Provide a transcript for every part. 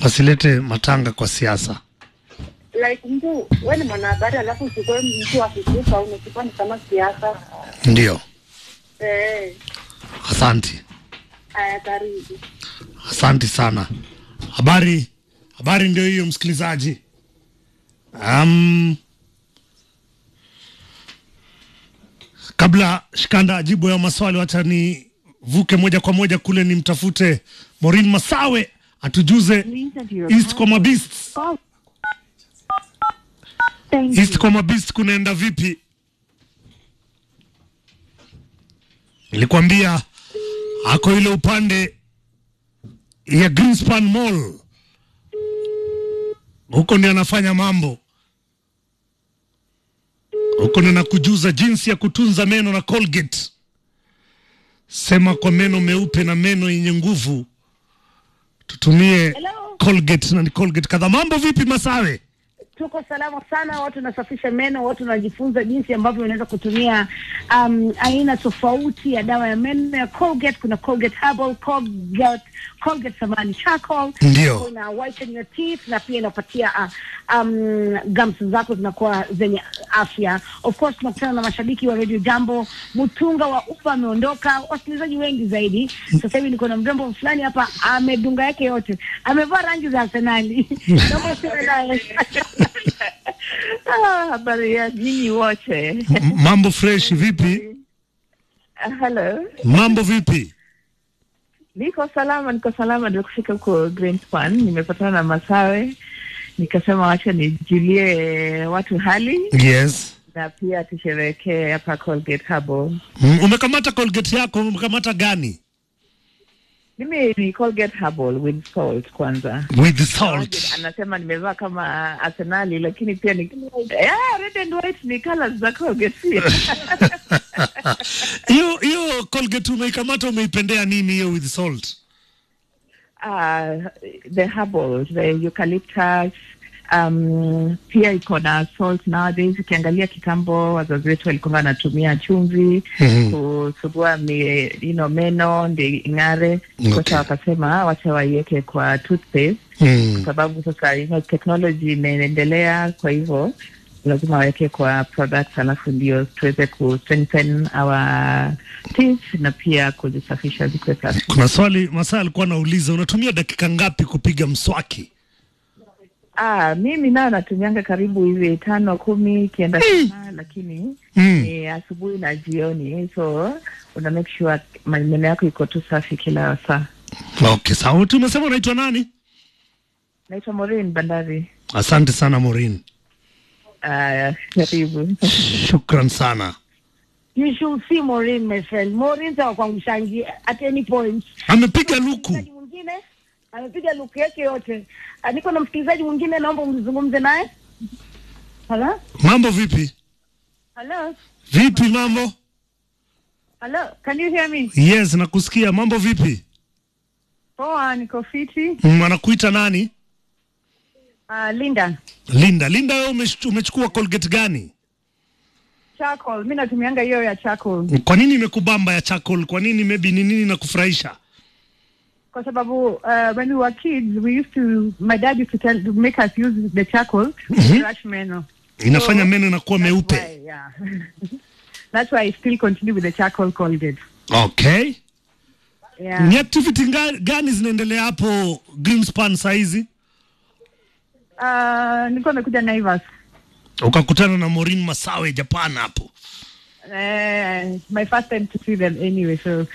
wasilete matanga kwa siasa. like mtu wewe ni mwanahabari alafu uchukue mtu akikufa unachukua ni kama siasa Ndio, eh asanti, haya karibu asanti sana. Habari, habari ndio hiyo msikilizaji. Um, kabla Shikanda ajibu ya maswali, wacha nivuke moja kwa moja kule nimtafute Maureen Masawe atujuze East kwa Mabeasts. East kwa Mabeasts kunaenda vipi? Nilikwambia ako ile upande ya Greenspan Mall, huko ndio anafanya mambo huko, ndio nakujuza jinsi ya kutunza meno na Colgate. Sema kwa meno meupe na meno yenye nguvu, tutumie Hello. Colgate na ni Colgate kadhaa. Mambo vipi Masawe? tuko salama sana watu wanasafisha meno watu wanajifunza jinsi ambavyo unaweza kutumia um, aina tofauti ya dawa ya meno ya Colgate kuna Colgate Herbal Colgate Colgate samani charcoal Ndio. kuna whiten your teeth na pia inapatia uh, um, gums zako zinakuwa zenye afya of course tunakutana na mashabiki wa Radio Jambo Mutunga wa Upa ameondoka wasikilizaji wengi zaidi sasa hivi niko na mrembo fulani hapa amedunga yake yote amevaa rangi za Arsenali Naomba usiwe naye. Ah, habari ya nyinyi wote. M- Mambo fresh vipi? Ah, Hello. Mambo vipi? Niko salama, niko salama, ndio kufika huko Greenspan. Nimepatana na Masawe, nikasema wacha nijulie watu hali Yes. na pia tusherehekee hapa Colgate Herbal. Mm, Umekamata Colgate yako, umekamata gani? Mimi ni Colgate Herbal with salt kwanza. With salt. Anasema nimevaa kama Arsenali lakini pia ni yeah, red and white ni colors za Colgate pia. Hiyo hiyo Colgate umeikamata umeipendea nini hiyo with salt? uh, the herbal, the eucalyptus, um, pia iko na salt nowadays. Ukiangalia kitambo, wazazi wetu walikuwa wanatumia chumvi Mhm. kusugua mi, you know, meno ndi ing'are. Okay. Sasa wakasema "Ah, wacha waiweke kwa toothpaste Mm. kwa sababu sasa you know, technology imeendelea, kwa hivyo lazima waweke kwa products, alafu ndio tuweze ku strengthen our teeth na pia kuzisafisha zikuwe safi. Kuna swali Masaa alikuwa anauliza unatumia dakika ngapi kupiga mswaki? Ah, mimi nayo natumianga karibu hivi tano kumi ikienda sana, lakini Mm. ni asubuhi na jioni, so una make sure meno yako iko tu safi kila saa. Okay, sawa. Tu umesema unaitwa nani? Naitwa Maureen Bandari. Asante sana Maureen. Ah, karibu. Shukran sana. You should see Maureen, my friend. Maureen sawa kwa mshangi at any point. Amepiga luku. Msikilizaji mwingine amepiga luku yake yote. Ah, Niko na msikilizaji mwingine, naomba mzungumze naye. Hello? Mambo vipi? Hello? Vipi mambo? Hello, can you hear me? Yes, nakusikia. Mambo vipi? Poa, niko fiti. Mm, anakuita nani? Uh, Linda. Linda. Linda, wewe umech- umechukua Colgate gani? Charcoal. Mimi natumianga hiyo ya charcoal Kwa nini imekubamba ya charcoal? Kwa nini maybe ni nini na kufurahisha? kwa sababu uh, when we were kids we used to my dad used to tell to make us use the charcoal to brush meno. Inafanya So, meno inakuwa meupe. Why, yeah. That's why I still continue with the charcoal Colgate. Okay. Yeah. Ni activity nga- gani zinaendelea hapo Greenspan saizi? Uh, nilikuwa nimekuja Naivas. Ukakutana na Maureen Masawe Japan hapo. Uh, my first time to see them anyway so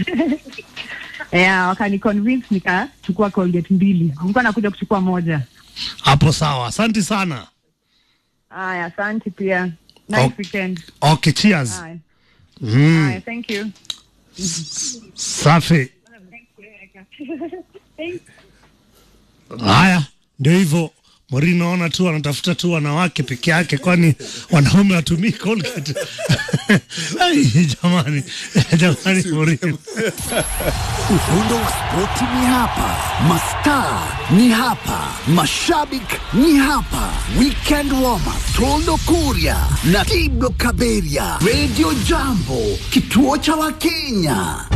yeah, wakani convince nikachukua Colgate mbili. Nilikuwa nakuja kuchukua moja. Hapo sawa. Asante sana. Aya, asante pia. Nice Okay. weekend. Okay, cheers. Aya. Mm, Aya, thank you. safi. Haya, ndio hivyo. Maureen naona tu anatafuta tu wanawake peke yake, kwani wanaume watumii Colgate. Ai, jamani, jamani Maureen. Ufundo wa spoti ni hapa, mastaa ni hapa, mashabik ni hapa. Weekend warm up, Tondo Kuria na Tiblo Kaberia, Radio Jambo, kituo cha Wakenya.